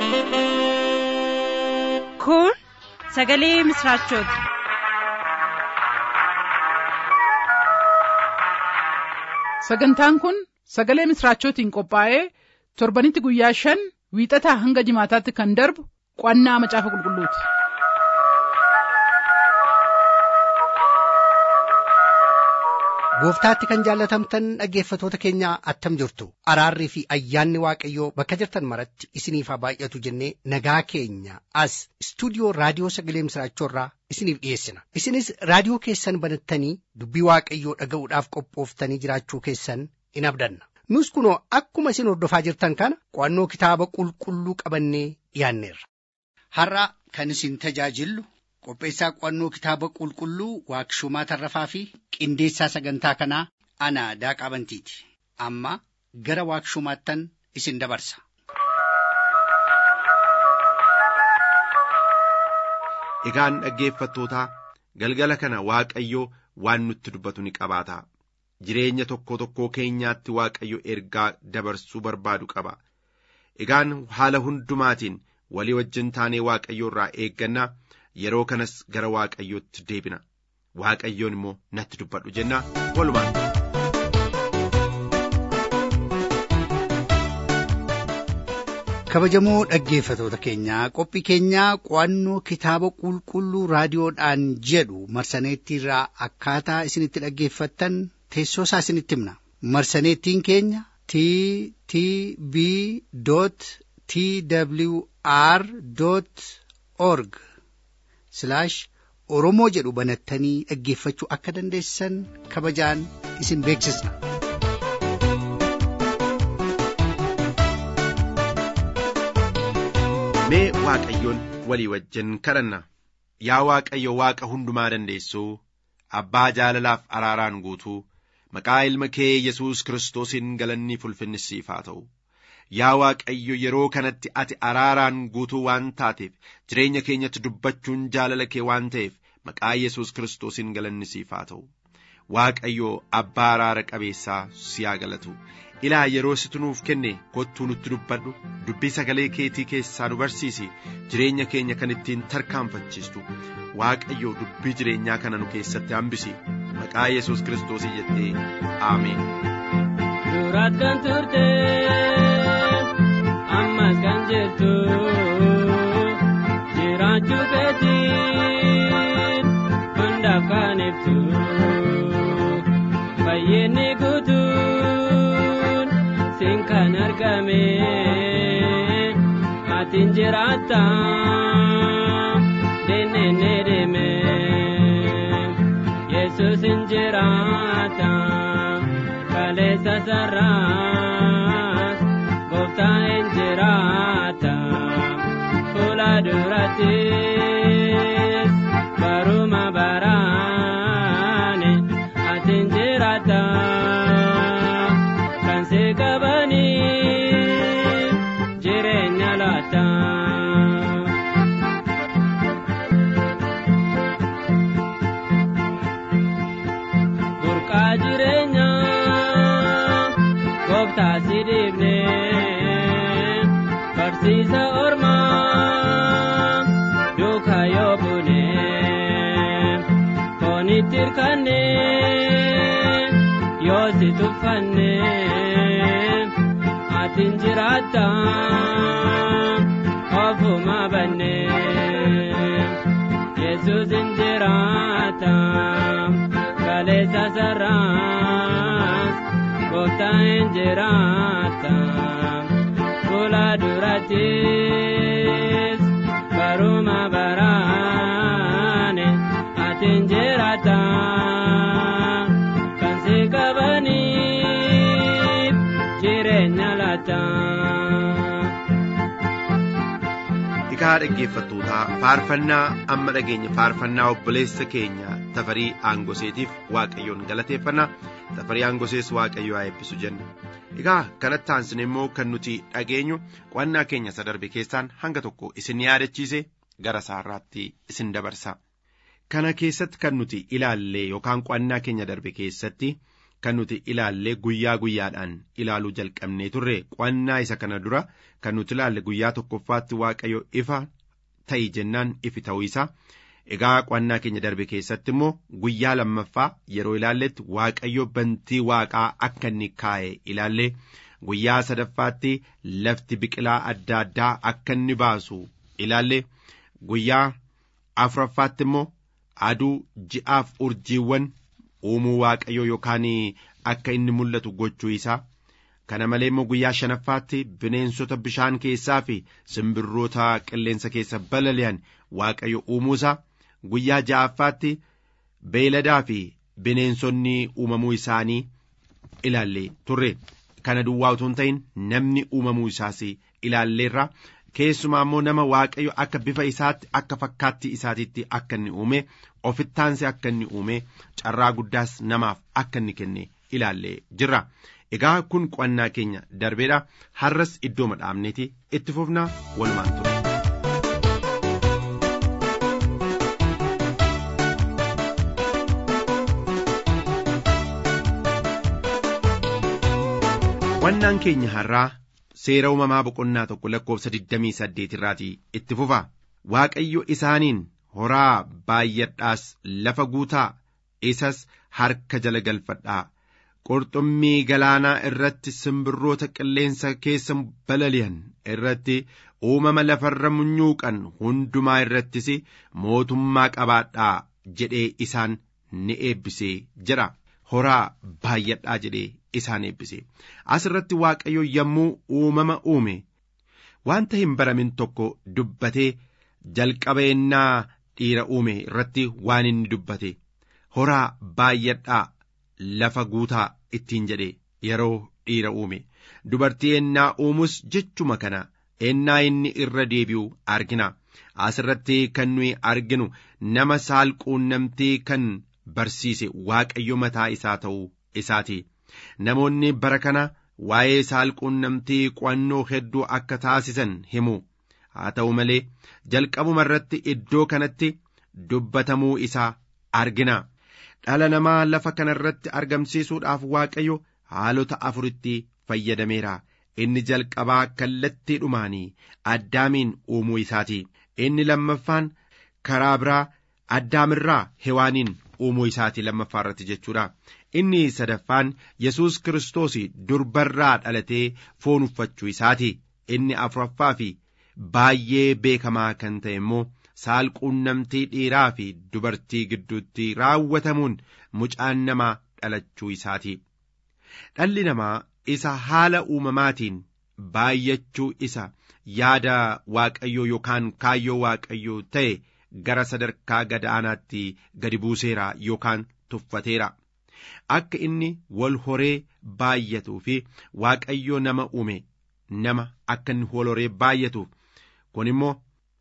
Kun sagalee misraachooti. Sagantaan kun sagalee misraachootiin qophaa'ee torbanitti guyyaa shan wiixataa hanga jimaataatti kan darbu qo'annaa macaafa qulqulluuti. Gooftaatti kan jaallatamtan dhaggeeffatoota keenya attam jirtu araarrii fi ayyaanni waaqayyoo bakka jirtan maratti isiniif haa baay'atu jennee nagaa keenya as istuudiyoo raadiyoo sagalee misraachoorraa isiniif dhiyeessina isinis raadiyoo keessan banattanii dubbii waaqayyoo dhaga'uudhaaf qophooftanii jiraachuu keessan in abdanna nus kunoo akkuma isin hordofaa jirtan kana qo'annoo kitaaba qulqulluu qabannee dhiyaanneerra. Har'a kan isin tajaajillu qopheessaa qo'annoo kitaaba qulqulluu waaqshumaa tarrafaa fi qindeessaa sagantaa kanaa ana daaqaa bantiiti amma gara waaqshumaattan isin dabarsa. Egaan dhaggeeffattootaa galgala kana Waaqayyo waan nutti dubbatu ni qabaata. Jireenya tokko tokkoo keenyaatti Waaqayyo ergaa dabarsuu barbaadu qaba. Egaan haala hundumaatiin walii wajjin taanee Waaqayyo irraa eeggannaa yeroo kanas gara Waaqayyootti deebina. Waaqayyoon immoo natti dubbadhu jenna walumaan. kabajamoo dhaggeeffatoota keenyaa qophii keenyaa qo'annoo kitaaba qulqulluu raadiyoodhaan jedhu marsaneettiirraa akkaataa isinitti dhaggeeffattan teessoo isaa isinitti himna marsaneettiin keenya t t b t w r org oromoo jedhu banattanii dhaggeeffachuu akka dandeessan kabajaan isin beeksisna. Mee Waaqayyoon walii wajjin kadhanna. Yaa Waaqayyo Waaqa hundumaa dandeessuu, Abbaa jaalalaaf araaraan guutuu, maqaa ilma kee Yesuus Kiristoosiin galanni ulfinni siif haa ta'u. Yaa Waaqayyo yeroo kanatti ati araaraan guutuu waan taateef jireenya keenyatti dubbachuun jaalala kee waan ta'eef maqaa Yesuus Kiristoosiin galanni siif haa ta'u. Waaqayyo abbaa araara qabeessaa si haa galatu. Ilaa yeroo situ nuuf kenne kottuu nutti dubbadhu dubbii sagalee keetii keessaa nu barsiisi jireenya keenya kan ittiin tarkaanfachiistu Waaqayyo dubbii jireenyaa kana nu keessatti hambisi maqaa Yesuus Kiristoosii jettee Ameen. Duraat kan turte ammas kan jirtu jiraachuu keetiin hundaaf kan ibsu fayyinni guutuun siin kan argame atiin jiraatta deennee deeme yesus hin jiraata kaleessa sarraas gooftaa hin jiraata fuula durattis baruma baraane atiin jiraata kan si qabanii jireenya laata. Burqaa jireenyaa gooftaa si dhiibnee barsiisa ormaa duukaa yoo buunee foonitti hirkannee yoo si tuffannee atiin jiraatta ofuma bannee yesus hin jiraata kaleessa sarraas gooftaa hin jiraata fuula durattis baruma baraane atiin jiraata kan si qabaniif jireenya laata. Egaa dhaggeeffattootaa faarfannaa amma dhageenya faarfannaa obboleessa keenya tafarii aangoseetiif waaqayyoon galateeffanna tafarii aangosees waaqayyo haa eebbisu jenna. Egaa kanatti aansine immoo kan nuti dhageenyu qo'annaa keenya isa darbe keessaan hanga tokko isin yaadachiise gara saarraatti isin dabarsa. Kana keessatti kan nuti ilaalle yookaan qo'annaa keenya darbe keessatti kan nuti ilaallee guyyaa guyyaadhaan ilaaluu jalqabnee turre qo'annaa isa kana dura kan nuti ilaalle guyyaa tokkoffaatti waaqayyo ifa ta'i jennaan ifi ta'uu isaa egaa qo'annaa keenya darbe keessatti immoo guyyaa lammaffaa yeroo ilaalletti waaqayyo bantii waaqaa akka inni kaa'e ilaalle guyyaa sadaffaatti lafti biqilaa adda addaa akka inni baasu ilaalle guyyaa afuraffaatti immoo aduu ji'aaf urjiiwwan uumuu waaqayyo yookaan akka inni mul'atu gochuu isaa kana malee immoo guyyaa shanaffaatti bineensota bishaan keessaa fi simbirroota qilleensa keessa balali'an waaqayyo uumuu isaa guyyaa ja'affaatti beeladaa fi bineensonni uumamuu isaanii ilaallee turre kana duwwaa utuu hin ta'in namni uumamuu isaas ilaalleerra keessumaa immoo nama waaqayyo akka bifa isaatti akka fakkaattii isaatiitti akka inni uume ofittaansi akka inni uume carraa guddaas namaaf akka inni kenne ilaallee jirra. Egaa kun qo'annaa keenya darbeedha har'as iddoo madhaabneeti itti fufnaa walumaan ture. Qo'annaan keenya har'aa seera uumamaa boqonnaa tokko lakkoofsa 28 irraati itti fufa waaqayyo isaaniin horaa baay'adhaas lafa guutaa isas harka jala galfadhaa qurxummii galaanaa irratti simbirroota qilleensa keessa balali'an irratti uumama lafarra munyuuqan hundumaa irrattis mootummaa qabaadhaa jedhee isaan ni eebbisee jira horaa baay'adhaa jedhee isaan eebbise as irratti waaqayyo yommuu uumama uume wanta hin baramin tokko dubbatee jalqaba ennaa dhiira uume irratti waan inni dubbate horaa baay'adhaa lafa guutaa ittiin jedhe yeroo dhiira uume dubartii ennaa uumus jechuma kana ennaa inni irra deebi'u argina asirratti kan nuyi arginu nama saalquunnamtii kan barsiise waaqayyo mataa isaa ta'uu isaati namoonni bara kana waa'ee saalquunnamtii qo'annoo hedduu akka taasisan himu haa ta'u malee jalqabuma irratti iddoo kanatti dubbatamuu isaa argina dhala namaa lafa kana irratti argamsiisuudhaaf waaqayyo haalota afuritti fayyadameera inni jalqabaa kallattiidhumaanii addaamiin uumuu isaati inni lammaffaan karaa biraa addaamirraa hewaaniin uumuu isaati lammaffaa irratti jechuudha inni sadaffaan yesus kiristoos durbarraa dhalatee foon uffachuu isaati inni afuraffaa fi baay'ee beekamaa kan ta'e immoo saalquunnamtii dhiiraa fi dubartii gidduutti raawwatamuun mucaan namaa dhalachuu isaati dhalli namaa isa haala uumamaatiin baay'achuu isa yaada waaqayyoo yookaan kaayyoo waaqayyoo ta'e gara sadarkaa gadaanaatti gadi buuseera yookaan tuffateera akka inni wal horee baay'atuu fi waaqayyoo nama uume nama akka inni wal horee baay'atuuf kun immoo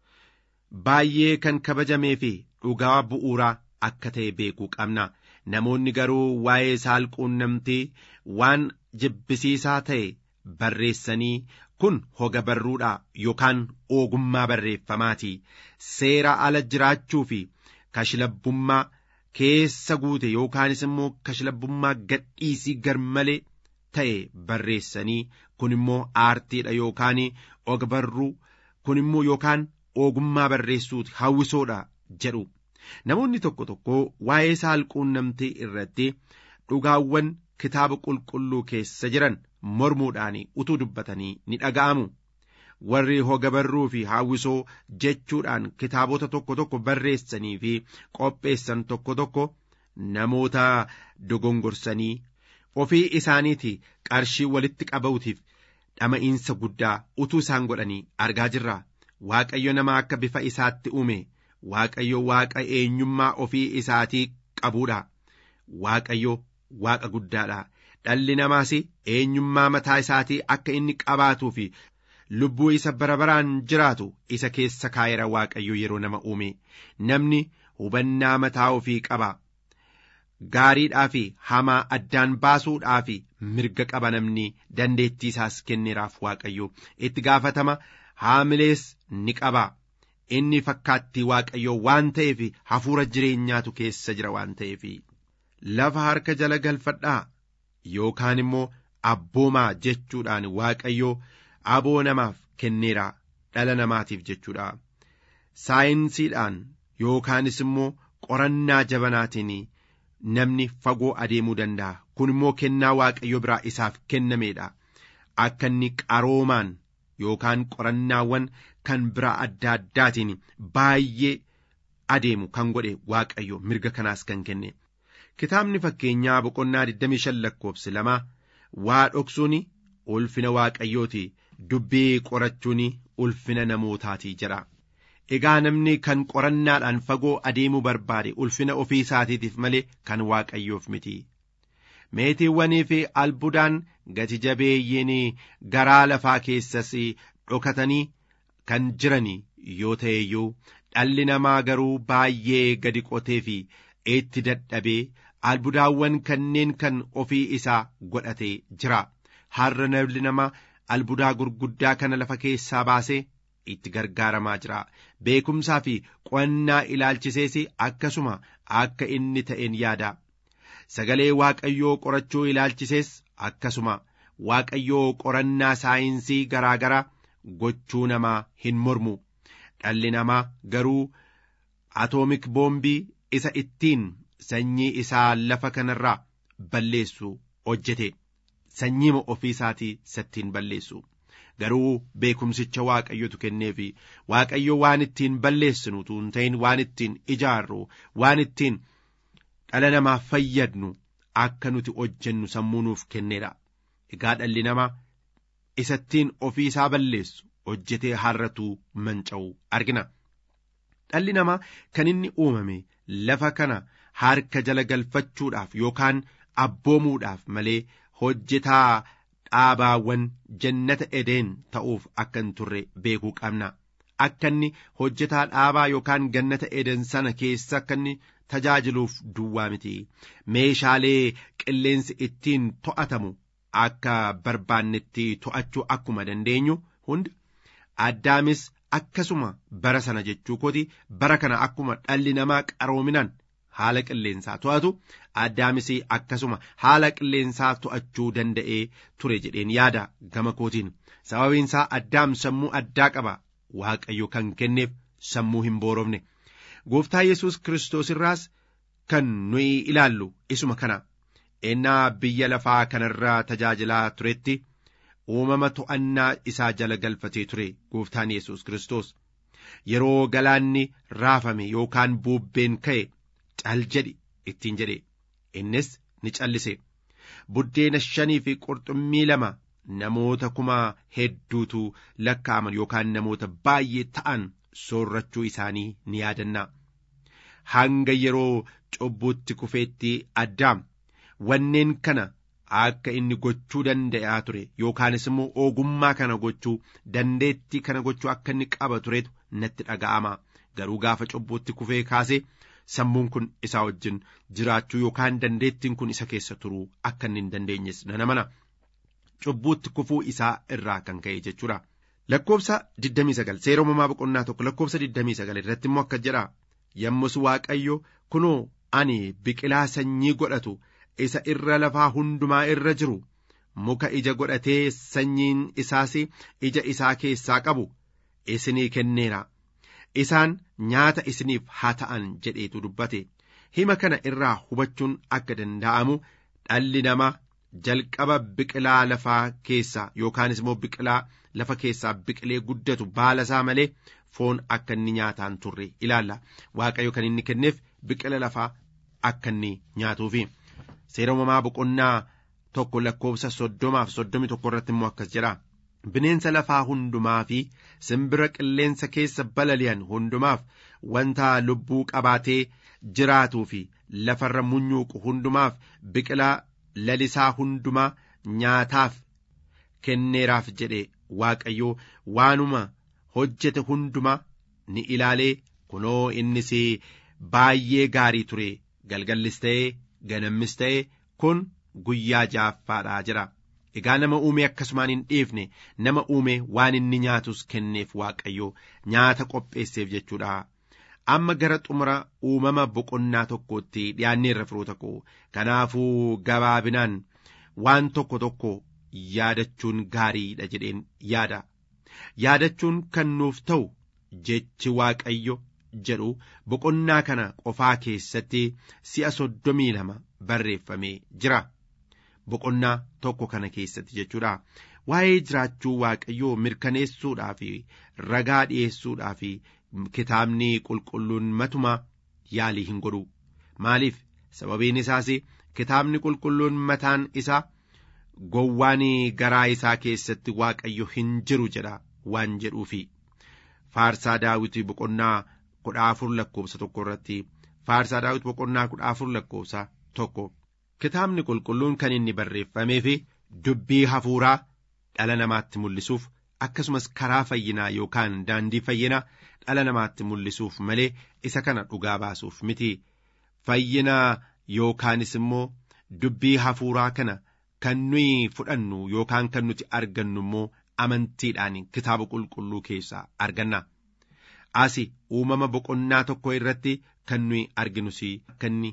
baay'ee kan kabajamee fi dhugaa bu'uuraa akka ta'e beekuu qabna namoonni garuu waa'ee saalquunnamtii waan jibbisiisaa ta'e barreessanii kun hoga barruudha yookaan ogummaa barreeffamaati seera ala jiraachuu fi kashlabbummaa keessa guute yookaanis immoo kashlabbummaa gadhiisii garmalee ta'e barreessanii kun immoo aartiidha yookaan og barruu kun immoo yookaan ogummaa barreessuuti hawwisoodha jedhu namoonni tokko tokko waa'ee saalquunnamtii irratti dhugaawwan kitaaba qulqulluu keessa jiran mormuudhaan utuu dubbatanii ni dhaga'amu warri hoga barruu fi hawwisoo jechuudhaan kitaabota tokko tokko barreessanii fi qopheessan tokko tokko namoota dogongorsanii ofii isaaniiti qarshii walitti qabuutiif dhama'iinsa guddaa utuu isaan godhanii argaa jirra waaqayyo nama akka bifa isaatti uume waaqayyo waaqa eenyummaa ofii isaatii qabuudha waaqayyo waaqa guddaadha dhalli namaas eenyummaa mataa isaatii akka inni qabaatuu fi lubbuu isa bara baraan jiraatu isa keessa kaayera waaqayyo yeroo nama uume namni hubannaa mataa ofii qaba gaariidhaa fi hamaa addaan baasuudhaa fi mirga qaba namni dandeettii isaas kenneeraaf waaqayyo itti gaafatama haamilees ni qaba inni fakkaattii waaqayyoo waan ta'eef hafuura jireenyaatu keessa jira waan ta'eef lafa harka jala galfadhaa yookaan immoo abboomaa jechuudhaan waaqayyo aboo namaaf kenneera dhala namaatiif jechuudha saayinsiidhaan yookaanis immoo qorannaa jabanaatiin namni fagoo adeemuu danda'a kun immoo kennaa waaqayyo biraa isaaf kennameedha akka inni qaroomaan yookaan qorannaawwan kan biraa adda addaatiin baay'ee adeemu kan godhe waaqayyo mirga kanaas kan kenne kitaabni fakkeenyaa boqonnaa 25 lakkoofsi lama waa dhoksuun ulfina waaqayyooti dubbii qorachuun ulfina namootaatii jedha egaa namni kan qorannaadhaan fagoo adeemuu barbaade ulfina ofii isaatiitiif malee kan waaqayyoof miti meetiiwwanii fi albudaan gati jabeeyyiin garaa lafaa keessas dhokatanii kan jiran yoo ta'e iyyuu dhalli namaa garuu baay'ee gadi qotee fi itti dadhabee albudaawwan kanneen kan ofii isaa godhatee jira har'a namni nama albudaa gurguddaa kana lafa keessaa baasee itti gargaaramaa jira beekumsaa fi qo'annaa ilaalchisees akkasuma akka inni ta'een yaada sagalee waaqayyoo qorachuu ilaalchisees akkasuma waaqayyoo qorannaa saayinsii garaa garaa gochuu namaa hin mormu dhalli namaa garuu atoomik boombii isa ittiin sanyii isaa lafa kanarraa balleessu hojjete sanyiima ofii isaatii sattiin balleessu garuu beekumsicha waaqayyotu kenneefi waaqayyo waan ittiin balleessinu tuun ta'in waan ittiin ijaarru waan ittiin dhala namaa fayyadnu akka nuti hojjennu sammuu nuuf kenneedha egaa dhalli namaa isattiin ofii isaa balleessu hojjetee har'atu manca'u argina dhalli namaa kan inni uumame lafa kana harka jala galfachuudhaaf yookaan abboomuudhaaf malee hojjetaa dhaabaawwan jannata edeen ta'uuf akka hin turre beekuu qabna akka inni hojjetaa dhaabaa yookaan gannata eden sana keessa akka inni tajaajiluuf duwwaa miti meeshaalee qilleensi ittiin to'atamu akka barbaannetti to'achuu akkuma dandeenyu hundi addaamis akkasuma bara sana jechuu kooti bara kana akkuma dhalli namaa qaroominaan haala qilleensaa to'atu addaamis akkasuma haala qilleensaa to'achuu danda'ee ture jedheen yaada gama kootiin sababiinsaa addaam sammuu addaa qaba waaqayyo kan kenneef sammuu hin boorofne gooftaa yesus kiristoos irraas kan nuyi ilaallu isuma kana ennaa biyya lafaa kanarraa tajaajilaa turetti uumama to'annaa isaa jala galfatee ture gooftaan yesus kiristoos yeroo galaanni raafame yookaan buubbeen ka'e cal jedhi ittiin jedhe innis ni callise buddeena shanii fi qurxummii lama namoota kuma hedduutu lakkaa'aman yookaan namoota baay'ee ta'an soorrachuu isaanii ni yaadanna hanga yeroo cubbuutti kufeetti addaam wanneen kana akka inni gochuu danda'aa ture yookaanis immoo ogummaa kana gochuu dandeettii kana gochuu akka inni qaba turetu natti dhaga'ama garuu gaafa cubbuutti kufee kaasee sammuun kun isaa wajjin jiraachuu yookaan dandeettiin kun isa keessa turuu akka inni hin dandeenyes nana mana cubbuutti kufuu isaa irraa kan ka'e jechuudha. Lakkoobsa 29 seera uumamaa boqonnaa tokko lakkoobsa 29 irratti immoo akka jedha yommus waaqayyo kunoo ani biqilaa sanyii godhatu isa irra lafaa hundumaa irra jiru muka ija godhatee sanyiin isaas ija isaa keessaa qabu isinii kenneera isaan nyaata isiniif haa ta'an jedheetu dubbate hima kana irraa hubachuun akka danda'amu dhalli namaa jalqaba biqilaa lafaa keessaa yookaanis immoo biqilaa lafa keessaa biqilee guddatu baala isaa malee foon akka inni nyaataan turre ilaalla waaqayyo kan inni kenneef biqila lafaa akka inni nyaatuufi seera uumamaa boqonnaa tokko lakkoobsa soddomaaf soddomi tokko irratti immoo akkas jedha bineensa lafaa hundumaa fi simbira qilleensa keessa balali'an hundumaaf wanta lubbuu qabaatee jiraatuu fi lafarra munyuuqu hundumaaf biqilaa lalisaa hundumaa nyaataaf kenneeraaf jedhe waaqayyo waanuma hojjete hundumaa ni ilaalee kunoo innis baay'ee gaarii ture galgallis ta'ee ganammis ta'ee kun guyyaa ja'affaadhaa jira egaa nama uume akkasumaan hin dhiifne nama uume waan inni nyaatus kenneef waaqayyo nyaata qopheesseef jechuudha amma gara xumura uumama boqonnaa tokkootti dhiyaanneerra firoota koo kanaafuu gabaabinaan waan tokko tokko yaadachuun gaariidha jedheen yaada yaadachuun kan nuuf ta'u jechi waaqayyo jedhu boqonnaa kana qofaa keessatti si'a soddomii lama barreeffamee jira boqonnaa tokko kana keessatti jechuudha waa'ee jiraachuu waaqayyoo mirkaneessuudhaa fi ragaa dhi'eessuudhaa fi kitaabni qulqulluun matuma yaalii hin godhu maaliif sababiin isaas kitaabni qulqulluun mataan isaa gowwaan garaa isaa keessatti waaqayyo hin jiru jedha waan jedhuufi faarsaa daawit boqonnaa kudha afur lakkoofsa tokko irratti faarsaa daawit boqonnaa kudha afur lakkoofsa tokko kitaabni qulqulluun kan inni barreeffamee fi dubbii hafuuraa dhala namaatti mul'isuuf akkasumas karaa fayyinaa yookaan daandii fayyinaa dhala namaatti mul'isuuf malee isa kana dhugaa baasuuf miti fayyinaa yookaanis immoo dubbii hafuuraa kana kan nuyi fudhannu yookaan kan nuti argannu immoo amantiidhaan kitaaba qulqulluu keessaa arganna. Asi uumama boqonnaa tokko irratti kan nuyi arginus akka inni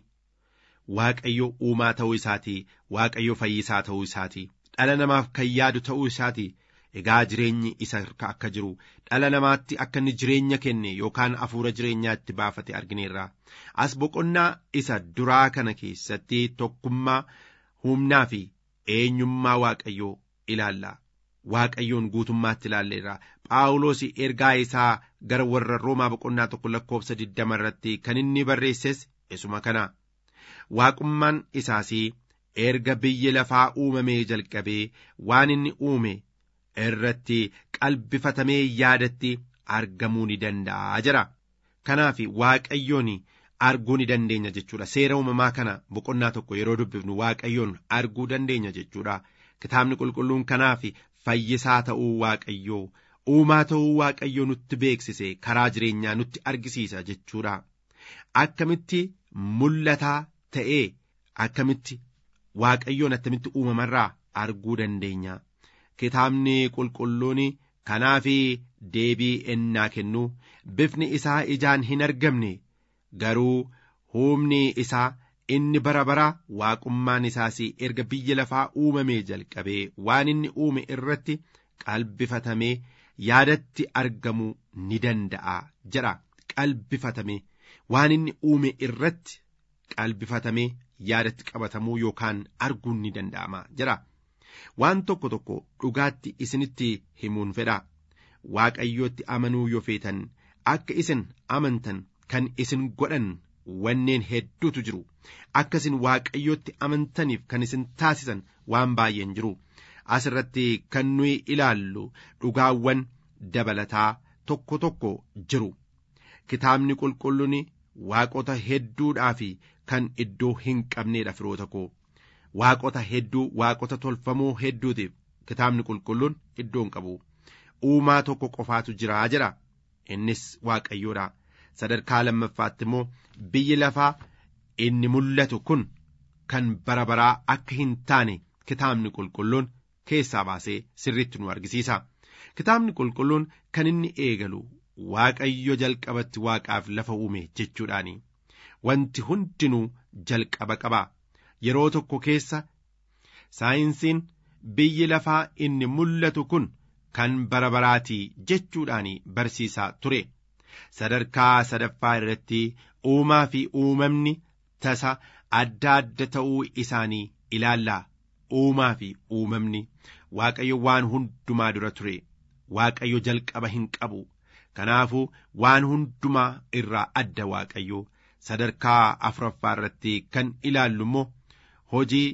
waaqayyo uumaa ta'uu isaati waaqayyo fayyisaa ta'uu isaati dhala namaaf kan yaadu ta'uu isaati egaa jireenyi isa akka jiru dhala namaatti akka inni jireenya kenne yookaan hafuura jireenyaa itti baafate argineerra as boqonnaa isa duraa kana keessatti tokkummaa humnaa fi eenyummaa waaqayyoo ilaalla waaqayyoon guutummaatti ilaalleerra phaawulos ergaa isaa gara warra roomaa boqonnaa tokko lakkoofsa diddama irratti kan inni barreesses isuma kana waaqummaan isaas erga biyyi lafaa uumamee jalqabee waan inni uume irratti qalbifatamee yaadatti argamuu ni danda'a jira kanaaf waaqayyoon arguu ni dandeenya jechuudha seera uumamaa kana boqonnaa tokko yeroo dubbifnu waaqayyoon arguu dandeenya jechuudha kitaabni qulqulluun kanaaf fayyisaa ta'uu waaqayyoo uumaa ta'uu waaqayyoo nutti beeksise karaa jireenyaa nutti argisiisa jechuudha akkamitti mul'ataa ta'ee akkamitti waaqayyoon attamitti uumamarraa arguu dandeenya kitaabni qulqulluun kanaaf deebii ennaa kennu bifni isaa ijaan hin argamne garuu humni isaa inni bara bara waaqummaan isaas erga biyya lafaa uumamee jalqabee waan inni uume irratti qalbifatamee yaadatti argamuu ni danda'a jedha qalbifatamee waan inni uume irratti qalbifatamee yaadatti qabatamuu yookaan arguun ni danda'ama jedha waan tokko tokko dhugaatti isinitti himuun fedha waaqayyootti amanuu yoo feetan akka isin amantan kan isin godhan wanneen hedduutu jiru akka isin waaqayyootti amantaniif kan isin taasisan waan baay'een jiru asirratti kan nuyi ilaallu dhugaawwan dabalataa tokko tokko jiru kitaabni qulqulluun waaqota hedduudhaa fi kan iddoo hin qabneedha firoota koo waaqota hedduu waaqota tolfamoo hedduutiif kitaabni qulqulluun iddoo hin qabu uumaa tokko qofaatu jiraa jedha innis waaqayyoodha sadarkaa lammaffaatti immoo biyyi lafaa inni mul'atu kun kan bara baraa akka hin taane kitaabni qulqulluun keessaa baasee sirriitti nu argisiisa kitaabni qulqulluun kan inni eegalu waaqayyo jalqabatti waaqaaf lafa uume jechuudhaani wanti hundinuu jalqaba qaba yeroo tokko keessa saayinsiin biyyi lafaa inni mul'atu kun kan bara baraatii jechuudhaan barsiisaa ture sadarkaa sadaffaa irratti uumaa fi uumamni tasa adda adda ta'uu isaanii ilaallaa uumaa fi uumamni waaqayyo waan hundumaa dura ture waaqayyo jalqaba hin qabu kanaafuu waan hundumaa irraa adda waaqayyo sadarkaa afuraffaa irratti kan ilaallu immoo hojii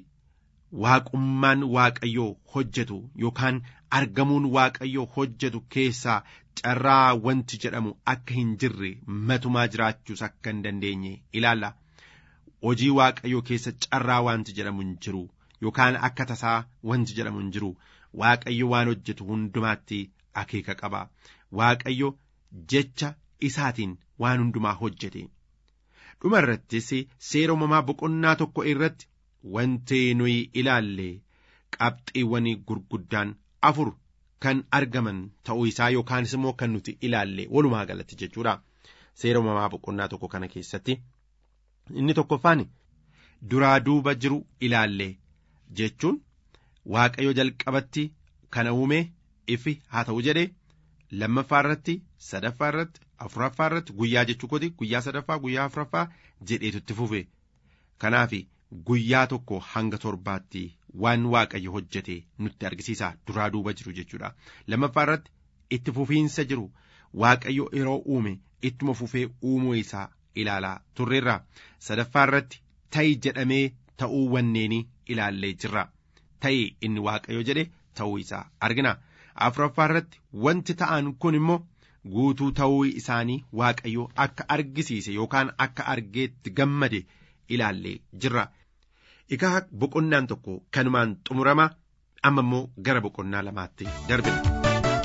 waaqummaan waaqayyoo hojjetu yookaan argamuun waaqayyoo hojjetu keessaa carraa wanti jedhamu akka hin jirre matumaa jiraachuus akka hin dandeenye ilaalla hojii waaqayyoo keessa carraa wanti jedhamu hin jiru yookaan akka tasaa wanti jedhamu hin jiru waaqayyo waan hojjetu hundumaatti akeeka qaba waaqayyo jecha isaatiin waan hundumaa hojjete dhuma irrattis seera uumamaa boqonnaa tokko irratti wanti nuyi ilaalle qabxiiwwan gurguddaan afur kan argaman ta'uu isaa yookaanis immoo kan nuti ilaalle walumaa galatti jechuudha seera uumamaa boqonnaa tokko kana keessatti inni tokkoffaan duraa duuba jiru ilaalle jechuun waaqayyo jalqabatti kana uume ifi haa ta'u jedhe lammaffaa irratti sadaffaa irratti afuraffaa irratti guyyaa jechuu kooti guyyaa sadaffaa guyyaa afuraffaa jedheetu itti fufe kanaaf guyyaa tokko hanga torbaatti waan waaqayyo hojjete nutti argisiisa duraa duuba jiru jechuudha lammaffaa irratti itti fufiinsa jiru waaqayyo yeroo uume ittuma fufee uumuu isaa ilaalaa turreerra sadaffaa irratti ta'i jedhamee ta'uu wanneenii ilaallee jirra ta'i inni waaqayyo jedhe ta'uu isaa argina afuraffaa irratti wanti ta'an kun immoo guutuu ta'uu isaanii waaqayyo akka argisiise yookaan akka argeetti gammade ilaallee jirra. Egaa boqonnaan tokko kanumaan xumurama amma immoo gara boqonnaa lamaatti darbina.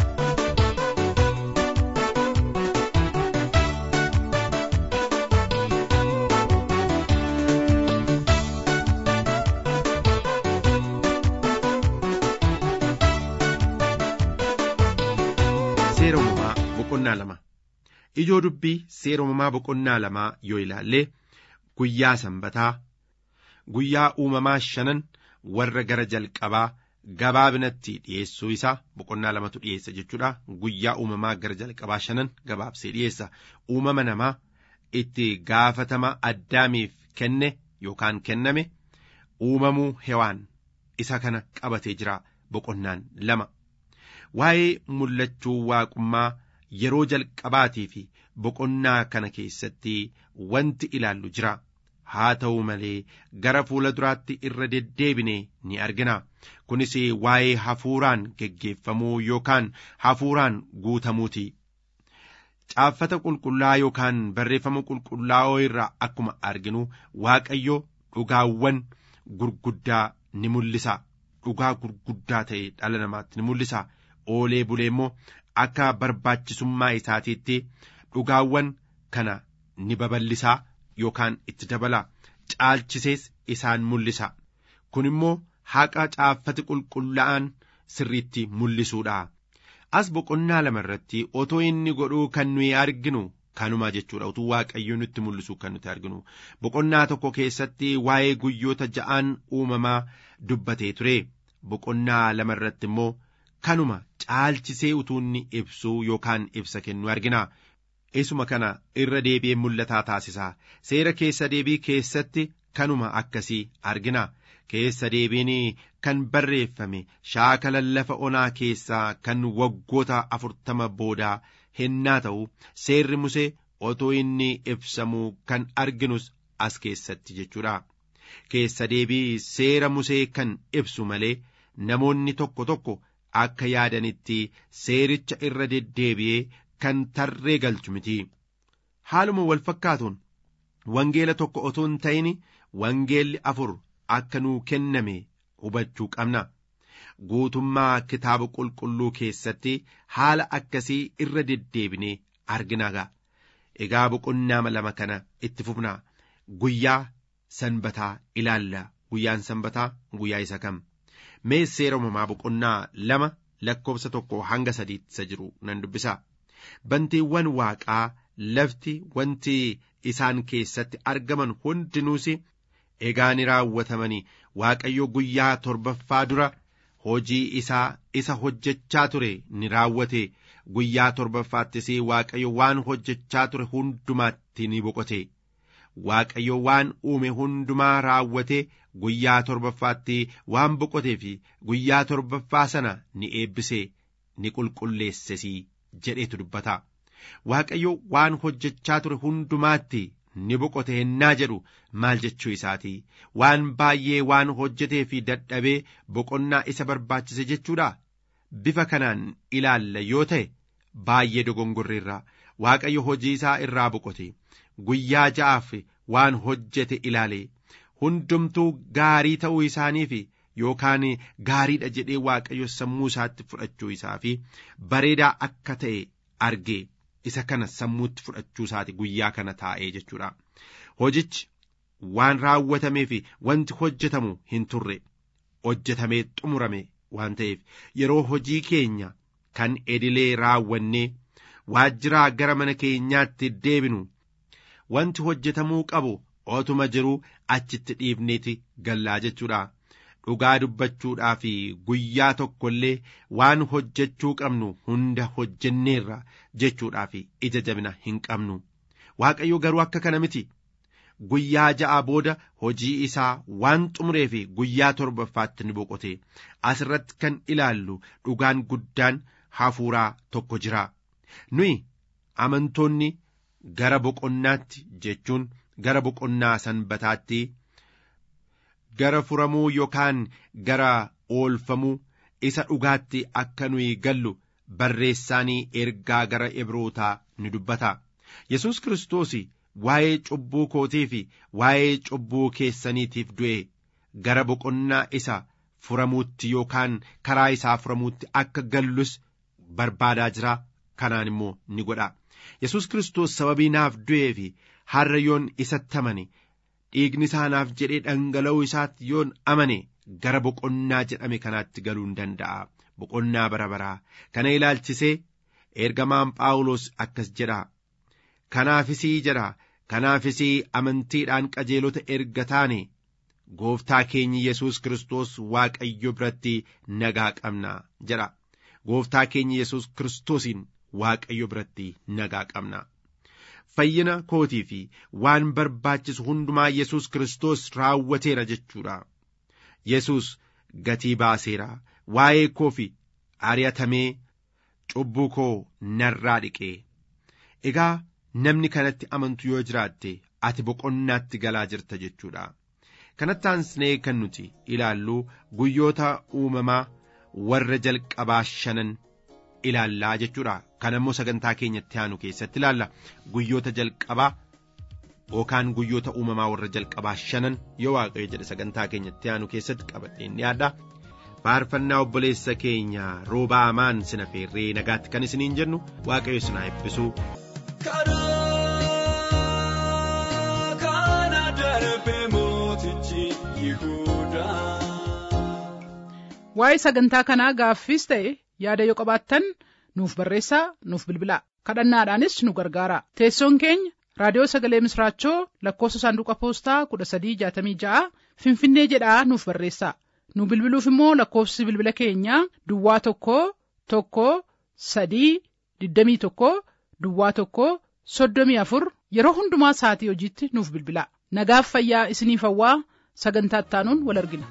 Seera uumamaa boqonnaa lama ijoo dubbii seera uumamaa boqonnaa lamaa yoo ilaalle guyyaa sanbataa guyyaa uumamaa shanan warra gara jalqabaa gabaabinatti dhiyeessuu isaa boqonnaa lamatu dhiyeessa jechuudha guyyaa uumamaa gara jalqabaa shanan gabaabsee dhiyeessa uumama namaa itti gaafatama addaamiif kenne yookaan kenname uumamuu hewaan isa kana qabatee jira boqonnaan lama waa'ee mul'achuu waaqummaa yeroo jalqabaatii fi boqonnaa kana keessatti wanti ilaallu jira haa ta'u malee gara fuula duraatti irra deddeebine ni argina kunis waa'ee hafuuraan geggeeffamuu yookaan hafuuraan guutamuuti caaffata qulqullaa yookaan barreeffama qulqullaa'oo irraa akkuma arginu waaqayyo dhugaawwan gurguddaa ni mul'isa dhugaa gurguddaa ta'e dhala namaatti ni mul'isa oolee bulee immoo akka barbaachisummaa isaatiitti dhugaawwan kana ni babal'isaa yookaan itti dabala caalchisees isaan mul'isa kun immoo haqa caaffati qulqullaa'an sirriitti mul'isuudha as boqonnaa lama irratti otoo inni godhuu kan nuyi arginu kanuma jechuudha utuu waaqayyo nutti mul'isu kan nuti arginu boqonnaa tokko keessatti waa'ee guyyoota ja'aan uumamaa dubbatee ture boqonnaa lama irratti immoo kanuma caalchisee utuu inni ibsuu yookaan ibsa kennu argina isuma kana irra deebi'ee mul'ataa taasisa seera keessa deebii keessatti kanuma akkasii argina keessa deebiin kan barreeffame shaakala lafa onaa keessaa kan waggoota afurtama boodaa hennaa ta'u seerri musee otoo inni ibsamuu kan arginus as keessatti jechuudha keessa deebii seera musee kan ibsu malee namoonni tokko tokko akka yaadanitti seericha irra deddeebi'ee kan tarree galchu miti haaluma wal fakkaatuun wangeela tokko otoo hin ta'in wangeelli afur akka nuu kenname hubachuu qabna guutummaa kitaaba qulqulluu keessatti haala akkasii irra deddeebinee arginaga egaa boqonnaa lama kana itti fufna guyyaa sanbataa ilaalla guyyaan sanbataa guyyaa isa kam mee seera uumamaa boqonnaa lama lakkoofsa tokko hanga sadiitti isa jiru nan dubbisa bantiiwwan waaqaa lafti wanti isaan keessatti argaman hundinuus egaa ni raawwatamanii waaqayyo guyyaa torbaffaa dura hojii isaa isa hojjechaa ture ni raawwate guyyaa torbaffaattis waaqayyo waan hojjechaa ture hundumaatti ni boqote waaqayyo waan uume hundumaa raawwate guyyaa torbaffaatti waan boqotee fi guyyaa torbaffaa sana ni eebbise ni qulqulleesses jedheetu dubbata waaqayyo waan hojjechaa ture hundumaatti ni boqote hennaa jedhu maal jechuu isaati waan baay'ee waan hojjetee fi dadhabee boqonnaa isa barbaachise jechuudha bifa kanaan ilaalla yoo ta'e baay'ee dogongorreerra waaqayyo hojii isaa irraa boqote guyyaa ja'aaf waan hojjete ilaale hundumtuu gaarii ta'uu isaaniif yookaan gaariidha jedhee waaqayyo sammuu isaatti fudhachuu isaa fi bareedaa akka ta'e argee isa kana sammuutti fudhachuu isaati guyyaa kana taa'ee jechuudha hojichi waan raawwatamee fi wanti hojjetamu hin turre hojjetamee xumurame waan ta'eef yeroo hojii keenya kan edilee raawwannee waajjiraa gara mana keenyaatti deebinu wanti hojjetamuu qabu otuma jiruu achitti dhiifneeti gallaa jechuudha dhugaa dubbachuudhaa fi guyyaa tokko illee waan hojjechuu qabnu hunda hojjenneerra jechuudhaa fi ija jabina hin qabnu waaqayyo garuu akka kana miti guyyaa ja'a booda hojii isaa waan xumuree fi guyyaa torbaffaatti ni boqote asirratti kan ilaallu dhugaan guddaan hafuuraa tokko jira nuyi amantoonni gara boqonnaatti jechuun gara boqonnaa sanbataatti gara furamuu yookaan gara oolfamuu isa dhugaatti akka nuyi gallu barreessaanii ergaa gara ebrootaa ni dubbata yesus kiristoos waa'ee cubbuu kootii fi waa'ee cubbuu keessaniitiif du'e gara boqonnaa isa furamuutti yookaan karaa isaa furamuutti akka gallus barbaadaa jira kanaan immoo ni godha yesus kiristoos sababii naaf du'ee fi har'a yoon isatti amane dhiigni isaa naaf jedhee dhangala'uu isaatti yoon amane gara boqonnaa jedhame kanaatti galuu hin danda'a boqonnaa bara baraa kana ilaalchisee ergamaan phaawulos akkas jedha kanaafisii jedha kanaafisii amantiidhaan qajeelota erga taane gooftaa keenyi yesus kiristoos waaqayyo biratti nagaa qabna jedha gooftaa keenyi yesus kiristoosiin waaqayyo biratti nagaa qabna fayyina kootii fi waan barbaachisu hundumaa yesus kiristoos raawwateera jechuudha yesus gatii baaseera waa'ee koo fi ari'atamee cubbuu koo narraa dhiqee egaa namni kanatti amantu yoo jiraatte ati boqonnaatti galaa jirta jechuudha kanatti aansnee kan nuti ilaallu guyyoota uumamaa warra jalqabaa shanan ilaallaa jechuudha kan ammoo sagantaa keenyatti aanu keessatti ilaalla guyyoota jalqabaa yookaan guyyoota uumamaa warra jalqabaa shanan yoo waaqayyo jedhe sagantaa keenyatti aanu keessatti qabadheen dhiyaadha faarfannaa obboleessa keenya roobaa amaan sina feerree nagaatti kan isiniin jennu waaqayyo sinaa eebbisu. karaa kana darbe mootichi Yihuudaa. Waa'ee sagantaa kanaa gaaffiis ta'e yaada yoo qabaattan nuuf barreessaa nuuf bilbilaa kadhannaadhaanis nu gargaara teessoon keenya raadiyoo sagalee misraachoo lakkoofsa saanduqa poostaa kudha sadii jaatamii ja'a finfinnee jedhaa nuuf barreessaa nu bilbiluuf immoo lakkoofsi bilbila keenyaa duwwaa tokko tokko sadii digdamii tokko duwwaa tokko soddomii afur yeroo hundumaa sa'atii hojiitti nuuf bilbilaa nagaaf fayyaa isiniif hawwaa sagantaa ittaanuun wal argina.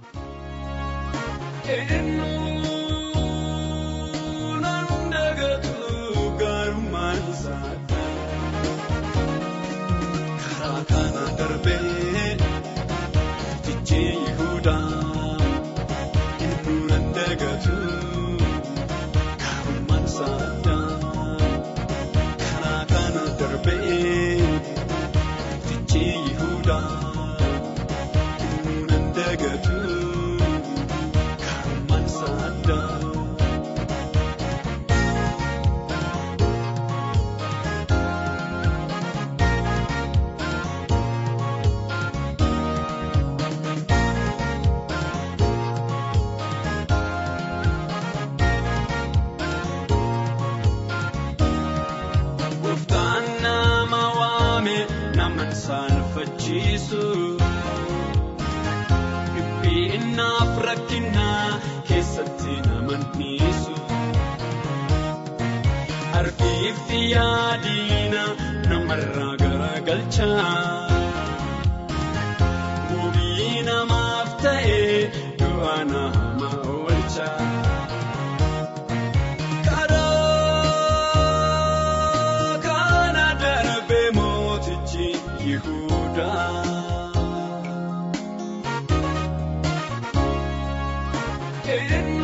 Karaa kana darbee tichi Yihuudaa inni nan dagatu karumaan saadaa. Karaa kana darbee tichi Yihuudaa inni nan dagatu karumaan saadaa. Gooftaan nama waame nama saalfachiisu. Dhiphinnaaf rakkinaa keessatti nama dhiisu. Argiif yaadina namarraa garagalcha. Wabii namaaf ta'ee du'a nama oolcha. Karaa kana darbe mootichi Yihuudaa.